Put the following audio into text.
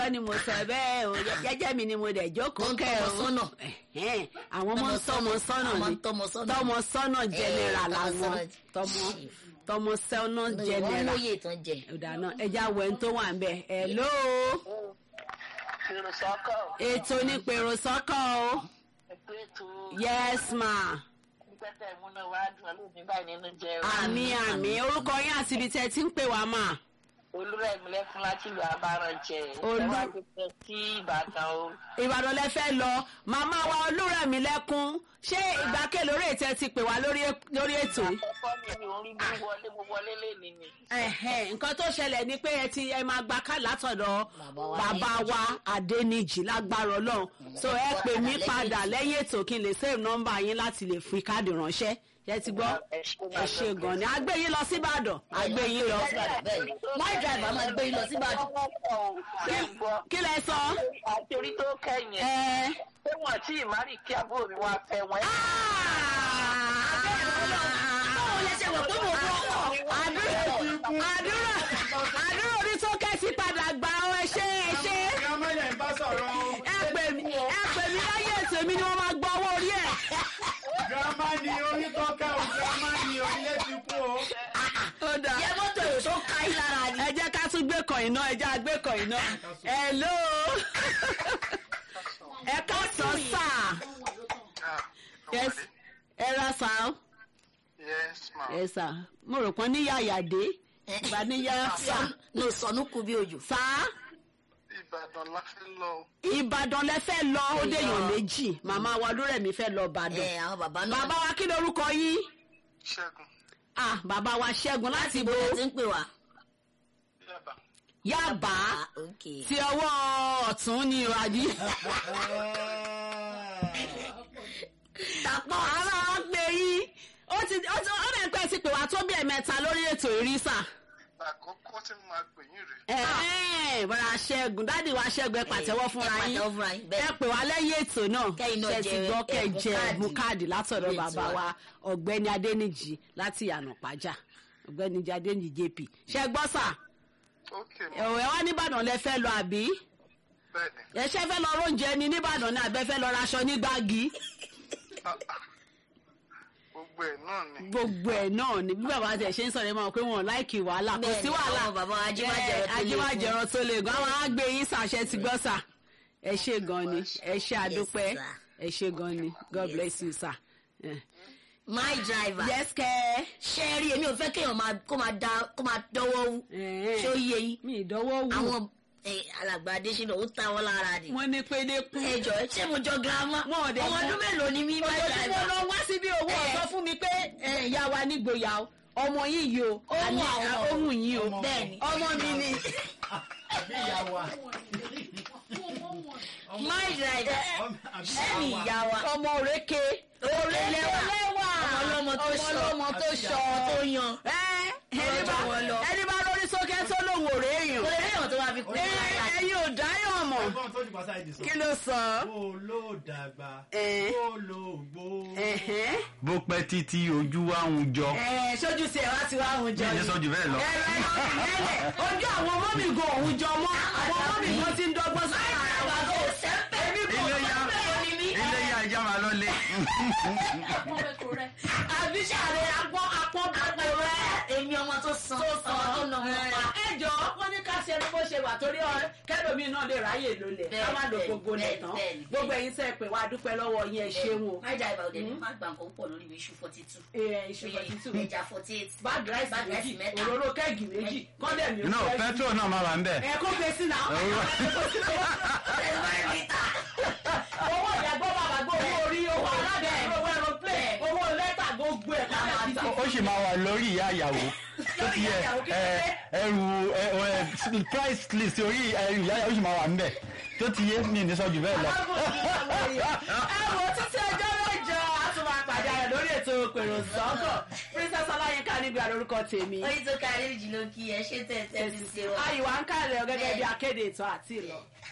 kọ́ ni mo sọ bẹ́ẹ̀ o jẹ́jẹ́ mi ni mo dẹ̀ jókòó Wọ́n ń kẹ́ tọ́mọ o sọ́nà. Ẹ̀hẹ́n, àwọn ọmọ ń tọ́mọ sọ́nà Àwọn ni ń tọ́mọ sọ́nà. tọ́mọ sọ́nà general tọ́mọ làwọn sọ́nà tọ́mọ chief. tọ́mọ sọ́nà wọ́n general lóye tán jẹ. ìdáná ẹja wẹ̀ ń tó wà ń bẹ̀ hello Fèrè sọ́kọ̀ ètò ní pèrò sọ́kọ̀ o ẹgbẹ́ ètò yes ma pípẹ́tẹ̀ ìmúná wa dùn lónìí báyìí nínú jẹ́ o. àmì àmì orúkọ yín àti ibi tẹ́ ẹ ti ń pè wá mà Olúrẹ̀mí lẹ́fún láti ìlú Abárànjẹ. Olú- Ẹ wá gbé sí Ìbàdàn o. ìbàdàn lẹ fẹ́ lọ màmá wa olúrẹ̀mí lẹ́kún ṣé ìgbà kélòó rè tẹ́ ti pè wá lórí lórí ètò yìí. Àkọ́kọ́ mi ni orí mi wọlé mo wọlé lénìí ni. Ẹ̀hẹ́n, nǹkan tó ṣẹlẹ̀ ni pé ẹ ti ẹ máa gba káàdì látọ̀dọ̀ Bàbá wa bàbá wa Adéníjì lágbára Ọlọ́run so ẹ pè mí padà lẹ́yìn ètò kí n lè save nọ́mbà yín láti lè fi káàdì ránṣẹ́ ẹ ti gbọ́ ẹ ṣe gan ni a gbé yín lọ síbàdàn a gbé yín lọ bẹ́ẹ̀ni my driver máa gbé yín lọ síbàdàn. Ṣé ń gbọ́? kí lẹ sọ. Àti orí tó kẹ́yìn. ẹ Ṣé wọ́n tí ìmárì kí àbúrò mi wá fẹ́ wọn? báwo lẹ ṣe wọ̀ pé mo bọ́ ọkọ̀. àdúrà àdúrà àdúrà orí tó kẹ́sì padà gbà ọ ẹ ṣe ẹ ṣe Gàmọ́lẹ̀ ń bá sọ̀rọ̀ o. ẹ pè mí ẹ pè mí láyé ètò mi ni wọ́n máa gbọ́ owó orí ẹ̀. Gàmá ni orí kọ́kẹ́ o, gàmá ni orílẹ̀ ti kú o. ó dáa. yẹ mọ́tò èrò tó ká yín lára ni. ẹ jẹ́ ká tún gbé kàn iná ẹ jẹ́ àgbé kàn iná. hello ẹ ká sọ sáà yes ẹ ra sáà Yes, ma. ẹ sà mo rò pọ́n níyà àyàdé ìbá níyà fà no sọnù kú bí òjò. sáà Ìbàdàn la fẹ́ lọ. ìbàdàn lẹ fẹ́ lọ ó déyàn méjì màmá wa lórẹ̀mí fẹ́ lọ ẹ ìbàdàn àwọn bàbá náà. bàbá wa kí lorúkọ yín Ṣẹ́gun. ah bàbá wa ṣẹ́gun láti bo ẹ ti ń pè wá. Yaba. yábà ah ok. ti ọwọ́ ọ̀tún ni ìwádìí. tapọ̀ ara wa gbé yín ó ti ó ti ó dẹ̀ pẹ́ ti pè wá tó bí ẹ̀mẹ́ta lórí ètò ìrísà. Àkọ́kọ́ tí mo máa pè yín rèé. ẹ̀ẹ́n bọ́dà ṣẹ́gun dáàdì wa ṣẹ́gun ẹ pàtẹ́wọ́ fúnra ẹ yín pàtẹ́wọ́ fúnra yín, bẹ́ẹ̀. ẹ pè wá lẹ́yìn ètò náà Kẹ́yìn náà ṣe ti jẹ gbọ́ kẹ́ ẹ̀bùn jẹ káàdì. ẹ̀bùn káàdì látọ̀dọ̀ Ilé bàbá ìtura. wa ọ̀gbẹ́ni adẹ́nìjì láti yànà pàjá ọ̀gbẹ́ni adẹ́nìjì jp ṣe gbọ́ sà Ok, ma. ẹ̀wọ̀ ẹ̀ wá nìbàdàn lẹ fẹ́ lọ àbí Bẹ́ẹ̀ni. ẹ ṣe fẹ́ lọ róúnjẹ ni nìbàdàn ni àbẹ́ fẹ́ lọ raṣọ ní gbági Ah, ah. Gbogbo ẹ̀ náà ni. gbogbo ẹ̀ náà ni bí bàbá tẹ̀ ṣe ń sọ̀rọ̀ ẹ máa pé wọn ò láìkì wàhálà kò sí Bẹ́ẹ̀ni, wàhálà àwọn bàbá wa ajímájẹrọ tó lè ajímájẹrọ tó lè gan àwọn àgbè yín sàṣẹ ti gbọ́ sà ẹ ṣe gan ni ẹ ṣe àdúpẹ́ sir. ẹ ṣe gan ni god bless you sir. Eh. my driver. yes kẹ́ ṣé ẹ rí èmi ò fẹ́ kéèyàn máa kó máa da kó máa dọ́wọ́ wú. ẹ ṣé ó yé yín. mi ìdánwò wù àwọn eh, alàgbà adésínà ó ta wọn lára ni. wọ́n ní pédékù ẹ jọ ṣé mo jọ girama. Wọn ò dẹ̀ ọmọ mọ̀. ọdún mélòó ni mí my ọjọ́ tí mo driver. lọ wá síbi owó Eh. ọ̀sán fún mi pé eh, ìyá wa nígboyà o ọmọ yìí yìí o Ohun àní àwọn. ohun yìí o Bẹ́ẹ̀ni. ọmọ mi ni Àbí ìyá wa. my driver. Àbí ṣé mi ìyá wa. ọmọ òrékè Òrékè lẹ́wà ọmọ ọlọ́mọ tó ọmọ ṣọ ọlọ́mọ tó ṣọ ọmọ tó yan. ẹ ẹni bá Ọjọ́ wọn lọ. ẹni bá lórí sókè tó lòun ò réèyàn kò lè rí èèyàn tó wá fi kú. ẹ ẹyin ò dáyàn mọ̀ Ẹ̀gbọ́n tó jù pàṣẹ ìdí sọ. kí ló sọ. Kó ló dàgbà. Eh. Kó ló gbó. Ẹ̀hẹ́n. bó pẹ́ títí ojú wa ń jọ. ẹ sójú sí ẹ wá ti wá àwọn jọ bí ẹni sọ jù bẹ́ẹ̀ lọ. ẹ ẹ ẹ ojú àwọn ọmọ mi gan òun jọ mọ àwọn ọmọ mi gan ti ń dọ́gbọ́n sí ara wa Àgbàdo sẹ́ńpẹ̀. èmi kò ilé ya Bẹ́ẹ̀ ni mí. ilé ya ìjà máa lọ lé. àbí sàré agbọ́n apọ́n bàbá rẹ. èmi ọmọ tó san ọmọ tó nà ọmọ pa. ẹ jọ wọn ní ká ṣe ẹni bó ṣe wà torí ọ kẹlòmí náà lè ráyè lólè ká má lò Bẹ́ẹ̀, gbogbo bẹ́ẹ̀, nìtàn bẹ́ẹ̀, gbogbo ẹ̀yin tẹ́ ẹ pè wá dúpẹ́ lọ́wọ́ yín ẹ ṣeun o. my driver ọ̀dẹ̀ mi máa gbà nǹkan púpọ̀ lórí mi iṣu forty two. Ẹ, iṣu forty two ẹja forty eight. bag rice Bag rice méjì mẹ́ta. òróró kẹ́ẹ̀gì méjì kọ́ndẹ̀ mi no petrol náà máa wà ń bẹ̀. ẹ kó gbèsè náà owó ìyàgbọ́ bàbá gbọ́ owó orí owó aládàá owó aeroplane owó lẹ́tà gbogbo ẹ̀ káyà ti ó sì máa wà lórí ìyá ìyàwó tó ti yẹ ẹ, ẹrù ẹ, ẹ, price list orí ẹrù ìyá ìyàwó sì máa wà ń bẹ̀ tó ti yé mi ní sọ jù bẹ́ẹ̀ lọ. ẹ wo títí ọjọ́ mẹ́jọ a tún máa pàdé ara lórí ètò pèrò sọ́kọ̀ princess ọláyínká nígbà lórúkọ tèmi oyin tó kárí jù ló kí ẹ ṣé tẹ̀ tẹ̀ ti ṣe wa. ayíwá ń kálẹ̀ gẹ́gẹ́ bí akéde ètò àti ìlọ.